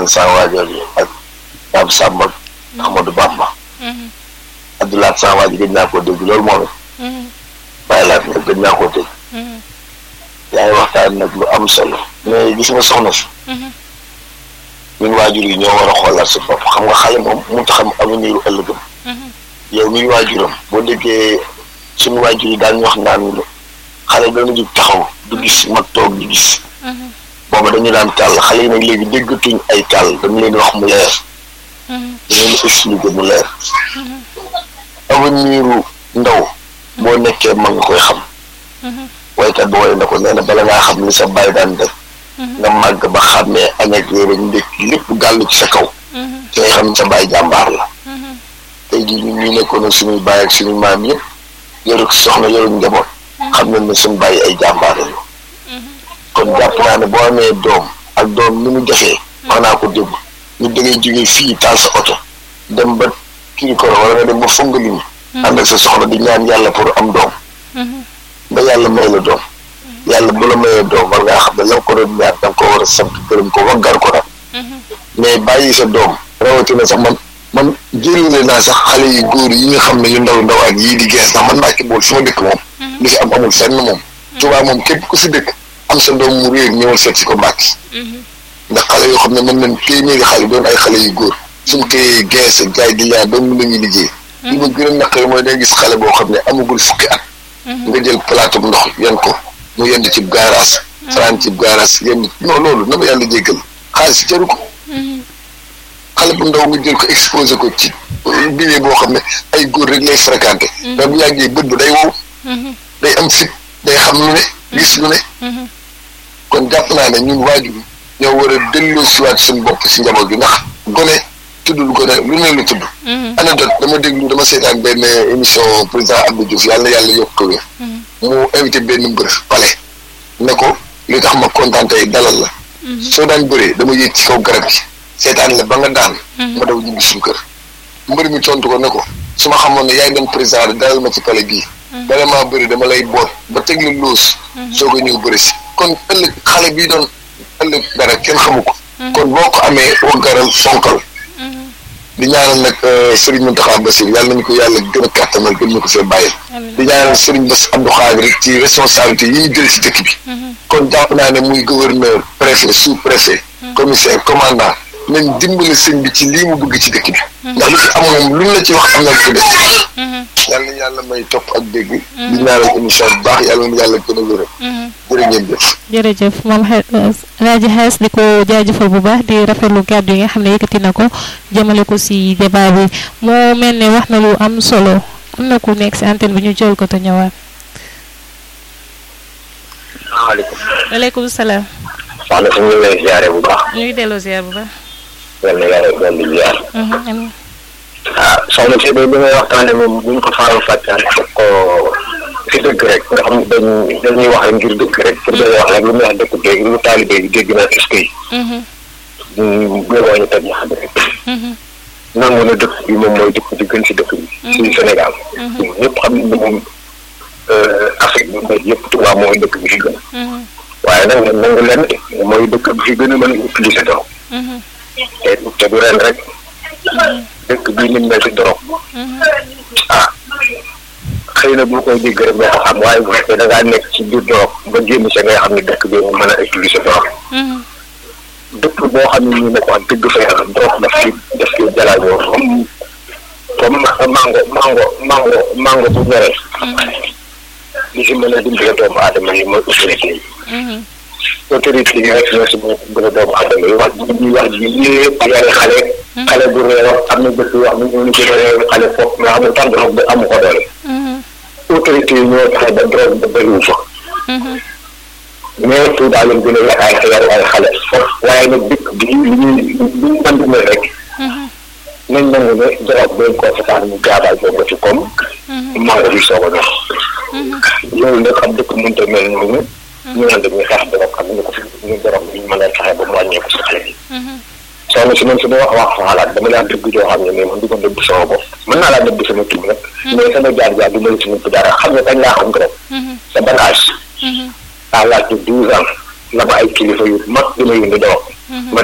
ñaan saa waajal yi ak Pape Samba Amadou Bamba Abdoulaye saa waajal gëj naa koo dégg loolu moom it bàyyi laa fi nag gëj naa koo dégg yaa ngi waxtaan nag lu am solo mais gis nga soxna si ñun waajur yi ñoo war a xoolaat su bopp xam nga xale moom mu taxam avenir u ëllëgam yow miy waajuram boo déggee suñu waajur yi daañu wax naan xale dana jug taxaw du gis mag toog du gis booba dañu daan tàll xale yi nag léegi déggatuñ ay tàll dañu leen wax mu leer dañu leen expliquer mu leer avenir u ndaw boo nekkee mag nga koy xam waykat ba way na ko nee na bala ngaa xam li sa bàyyi daan def nga màgg ba xàmmee añ ak réer ak ndékki lépp gàllu ci sa kaw ci ngay xam ne sa bàyyi jàmbaar la tey jii ñun ñu nekkoon ak suñuy bàyyi ak suñuy maam yëpp yoru soxna yoru njaboot xam nañ ne suñu bàyyi ay jàmbaar lañu kon jàpp naa ne boo amee doom ak doom ni mu jafee wax naa ko démb ñu da ngay jógee fii taal sa oto dem ba kii ko wala nga dem ba fongali ànd ak sa soxna di ñaan yàlla pour am doom ba yàlla may la doom yàlla bu la mayee doom war ngaa xam ne la nga ko doon ñaan da nga ko war a sant gërëm ko waggar ko nag mais bàyyi sa doom rawatina sax man man jëlale naa sax xale yu góor yi nga xam ne yu ndaw ndaw ak yii di gees ndax man Mbàkke bool fi ma dëkk moom li fi am amul fenn moom Tuubaa moom képp ku fi dëkk am sa doom mu réer ñëwal seet si ko Mbàkke ndax xale yoo xam ne mën nañ téeméeri xale doon ay xale yu góor suñu koy gees jaay di laa doon mën nañu liggéey li ma gën a naqari mooy day gis xale boo xam ne amagul fukki at nga jël plateau ndox yan ko mu yend ci gaaraas faraan ci gaaraas yend non loolu na ma yàlla jéggal xaalis jaru ko xale bu ndaw nga jël ko exposé ko ci biir boo xam ne ay góor rek lay fréquenté mais bu yàggee bët bu day wow day am fit day xam lu ne gis lu ne kon jàpp naa ne ñun waajur ñoo war a delloo siwaat suñu bopp si njaboot gi ndax gone tuddul gone lu ne lu tudd anecdote dama déglu dama seetaan benn émission président Abdou Diouf yàlla na yàlla yokk ko wér mu invité benn mbër pale ne ko li tax ma kontaan tey dalal la soo daan bëree dama yéeg ci kaw garab gi seetaan la ba nga daan ma daw ñibbi suñu kër mbër mi tontu ko ne ko su ma xamoon ne yaay doon président dalal ma ci pale bii bala maa bëri dama lay boot ba teg la loos soo ko ñëw bëri si kon ëllëg xale bii doon ëllëg dara kenn xamu ko kon boo ko amee waggaral fonkal di ñaanal nag Serigne Mountakha Bassir yàlla nañu ko yàlla gën a kàttanal gën ñu ko fee bàyyi di ñaanal Serigne Bass Abdou Khadre ci responsabilité yi ñu jël ci dëkk bi kon jàpp naa ne muy gouverneur préfet sous préfet commissaire commandant nañ dimbali sëñ bi ci lii mu bëgg ci dëkk bi ndax lu fi am moom lu ñu la ci wax am na ko def yàlla na yàlla may topp ak dégg di ñaanal émission bu baax yàlla na yàlla gën a wéral jërë ngeen jëf jërëjëf moom Raji Xees di ko jaajëfal bu baax di rafetlu kàddu yi nga xam ne yëkkati na ko jëmale ko si débat bi moo mel ne wax na lu am solo am na ku nekk si antenne bi ñu jël ko te ñëwaat. salaamaaleykum. waaleykum salaam. soxna si ñu ngi lay ziare bu baax. ñu ngi delloo ziar bu baax. yal na yàlla doon di ziar. amiin. ah soxna si bi ngay waxtaane moom bu ñu ko faral fàtte rek ko si dëgg rek nga xam ne dañ dañuy wax rek ngir dëgg rek pour dañuy wax rek lu muy wax dëkk dégg lu taalibe yi dégg naa est-ce que ñu gënoo ñu teg ñu xam rek nangu na dëkk bi moom mooy dëkk bi gën si dëkk bi si Sénégal ñëpp xam nañ ne moom Afrique bi mooy yëpp Tuubaa mooy dëkk bi fi gën waaye nag ngeen nangu leen mooy dëkk bi fi gën a mën a utiliser dorog te te du ren rek dëkk bii ni mel si dorog ah xëy na boo koy dégg rek nga ko xam waaye bu fekkee da ngaa nekk ci biir dorog ba génn sa ngay xam ne dëkk bi mën a utiliser dorog dëkk boo xam ne ñu ne ko wax dëgg fa yàlla dorog daf ci daf ci jalaajoo comme comme mango mango mango mango bu ñoree li si mën a dimbale doomu aadama yi mooy autorité yi autorité yi rek ñoo si mën a dimbale doomu aadama yi wax ji ñuy wax ji yëpp yare xale xale bu réew am na dëkk yoo xam ne ñu gën a réew xale foofu mais amul tant drogue ba amu ko doole autorité yi ñoo taxe ba drogue ba bëriwu fa mais tout daal leen gën a yar ay yar ay xale foofu waaye nag dëkk bi li ñuy li ñu mën di mel rek nañ nangu ne drogue dañ koo setaan mu gaabaay boobu ci comme mango bi soog a ñor loolu nag am dëkk mënta mel noonu ñu naan dañuy xeex drogue xam ñu ko fi ñu drogue bi ñu mën a fexe ba mu wàññeeku si xale bi soxna si man su ma wax wax sa xalaat dama laa dëgg joo xam ne mais man du ko dëgg sama bopp mën naa laa dëgg sama tur nag mais sama jaar jaar du ma la si nëbb dara xam nga kañ laa xam drogue sa ban âge à l'âge de douze ans la ma ay kilifa yu mag dina yëngu drogue